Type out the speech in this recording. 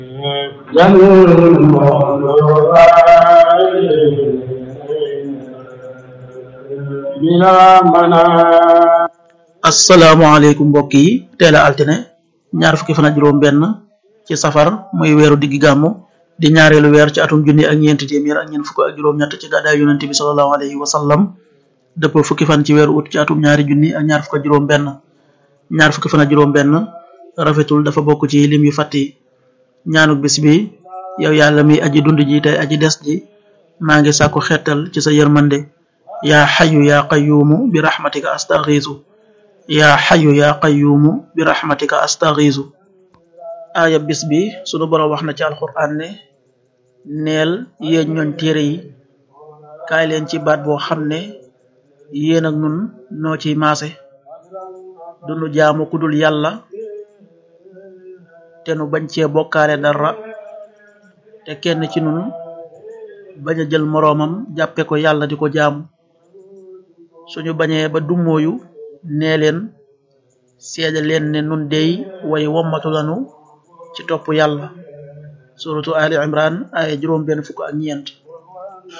asalaamaaleykum mbokk yi teel a altine ñaar fukki fan ak juróom benn ci safar muy weeru diggi gàmmu di ñaareelu weer ci atum junni ak ñeenti téeméer ak ñeent fukk ak juróom ñett ci gàddaay yonente bi sallallahu alayhi wa sallam dëpp fukki fan ci weeru ut ci atum ñaari junni ak ñaar fukk ak juróom benn ñaar fukki fan ak juróom benn rafetul dafa bokk ci lim yu fàtti ñaanuk bis bi yow yàlla mi aji dund ji tey aji des ji maa ngi sàkku xettal ci sa yërmande yaa xayu yaa qayuumu bi raxmatika astaxiisu yaa xayu yaa qayuumu bi raxmatika astaxiisu aaya bis bi sunu boroom wax na ci alxuraan ne neel yéen ñooñ téere yi kaay leen ci baat boo xam ne yéen ak nun noo ciy maase dunu jaamu kudul yàlla te nu bañ cee bokkaale dara te kenn ci nun bañ a jël moroomam jàppe ko yàlla di ko jaamu suñu bañee ba dummóoyu nee leen seede leen ne nun dey way wommatu lanu ci topp yàlla suratu ali imran ay juróom benn fukk ak ñeent